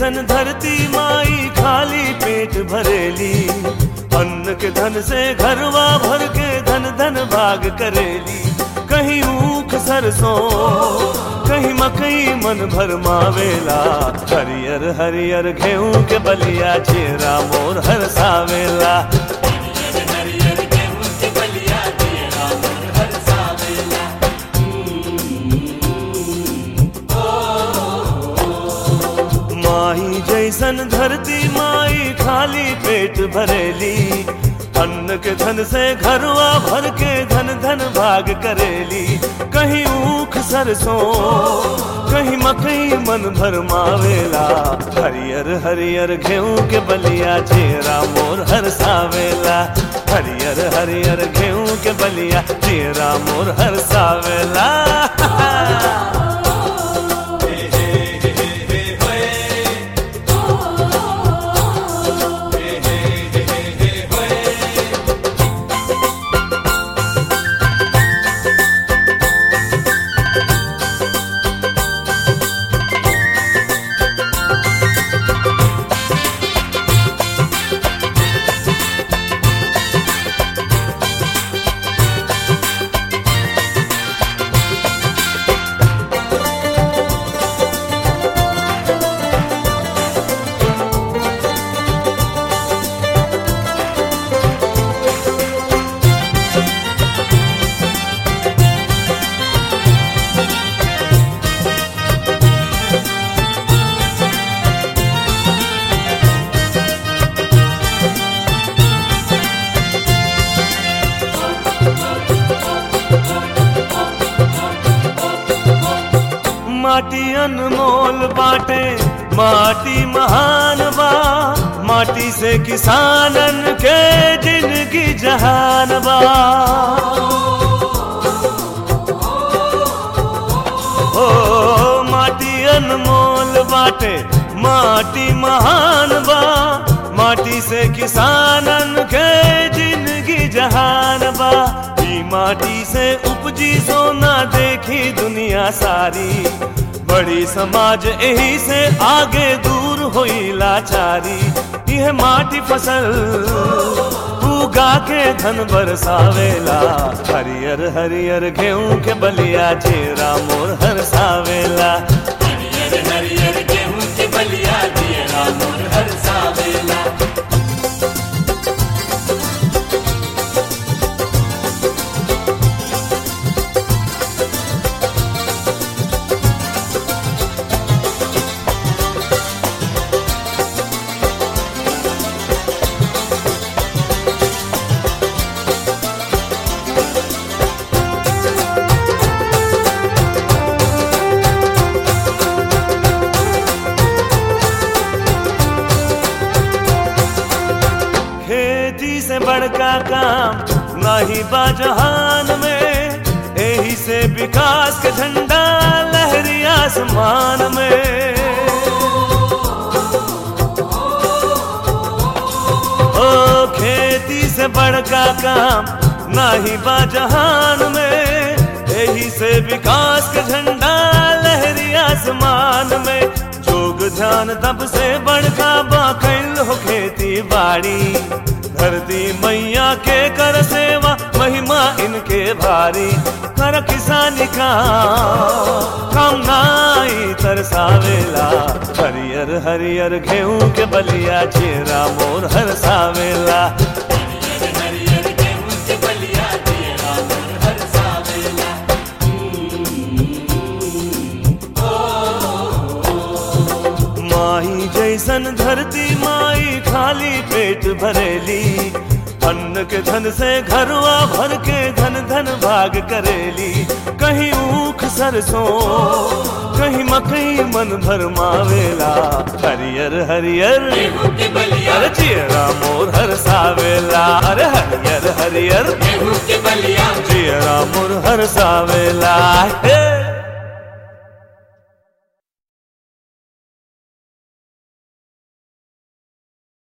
जैसन धरती माई खाली पेट भरेली अन्न के धन से घरवा भर के धन धन भाग करेली कहीं ऊख सरसों कहीं मकई मन भर मावेला हरियर हरियर गेहूं के बलिया चेहरा मोर हर सावेला हरियर गेहूं के बलिया तेरा मन हर सावेला माही जैसन धरती माई खाली पेट भरेली अन्न के धन से घरवा भर के धन धन भाग करेली कहीं ऊख सरसों कहीं मकई मन भर मावेला हरियर हरियर गेहूं के बलिया चेहरा मोर हर सावेला हरियर हरियर गेहूं के बलिया चेहरा मोर हर सावेला माटी अनमोल बाटे माटी महान बा माटी से किसानन के जिंदगी जहान बा ओ माटी अनमोल बाटे माटी महान बा माटी से किसानन के जिंदगी जहान बा ई माटी से उपजी सोना देखी दुनिया सारी बड़ी समाज यही से आगे दूर होई लाचारी यह माटी फसल उगा के धन बरसावेला हरियर हरियर गेहूं के बलिया चेहरा मोर हर सावेला हरियर हरियर गेहूं के बलिया तेरा मन हर सावेला खेती से बड़का काम नहीं बा जहान में यही से विकास के झंडा लहरी आसमान में ओ खेती से बड़का काम नहीं बा जहान में यही से विकास के झंडा लहरी आसमान में जोग ध्यान तब से बड़का बा कैल हो खेती बाड़ी धरती मैया के कर सेवा महिमा इनके भारी कर किसानी का काम नाई तरसावेला हरियर हरियर गेहूं के बलिया चेहरा मोर हर सावेला हरियर हरियर गेहूं के बलिया तेरा मन हर सावेला माही जैसन धरती माई खाली पेट भरेली अन्न के धन से घरवा भर के धन धन भाग करेली कहीं ऊख सरसों कहीं मकई मन भर मावेला हरियर हरियर गेहूं के बलिया अरे चेहरा मोर हर सावेला अरे हरियर हरियर गेहूं के बलिया चेहरा मोर हर सावेला हे